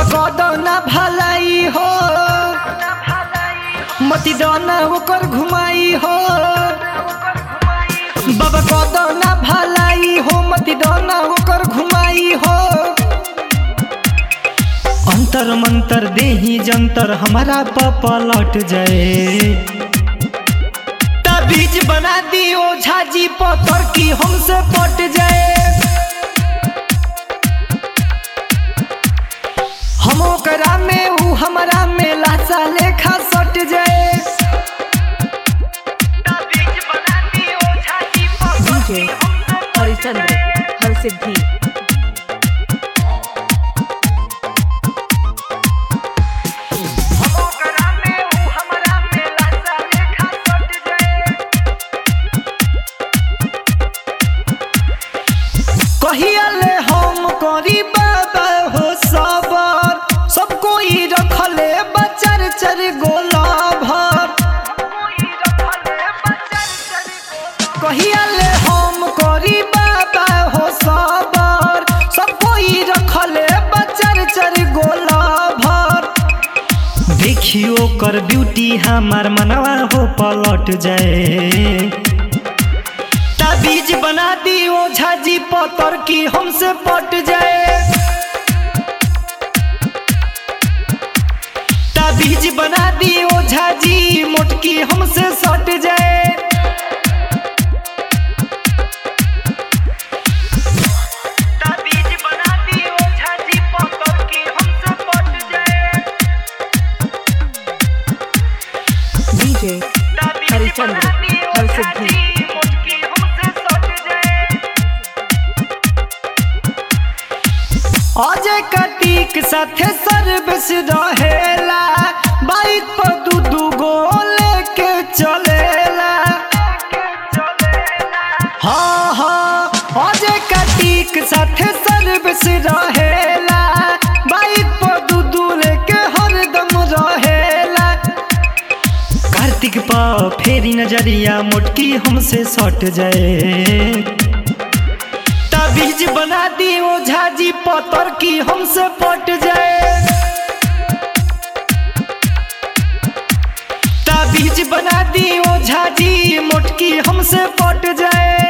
कदना भलाई हो मती दाना ओकर घुमाई हो बाबा कदना भलाई हो मती दाना ओकर घुमाई हो अंतर मंतर देही जंतर हमारा पलट जाए बीज बना दियो झाजी पत्थर की हमसे पट जाए हम ओकरा में ऊ हमारा में लाशा लेखा सट जाए बीज बना दियो झाजी पत्थर डीजे हरिचंद्र हरसिद्धि हम ओकरा में ऊ हमारा में लाशा लेखा सट जाए कहिया ले हम करी बाबा हो सबर सब कोई रखले बचर चर गोला भर कहिया ले हम करी बाबा हो सबर सब कोई रखले बचर चर गोला भर देखियो कर ब्यूटी हमार मनवा हो पलट जाए बीज बना दियो झाजी पतर की हमसे पट जाए बीज बना दियो झाजी मोटकी हमसे सट जाए बीज बना दियो झाजी पतर की हमसे पट जाए डीजे हरिचंद्र हरसिद्धि अजय कटीक साथे सर्विस रहेला बाइक पर दू दू गो लेके चलेला हाँ हाँ अजय कटीक साथे सर्विस रहेला बाइक पर दू दू लेके हरदम रहेला कार्तिक पा फेरी नजरिया मोटकी हमसे सट जाए बीज बना दियो झाजी पतर की हमसे पट जाए बीज बना दियो झाजी मोटकी हमसे पट जाए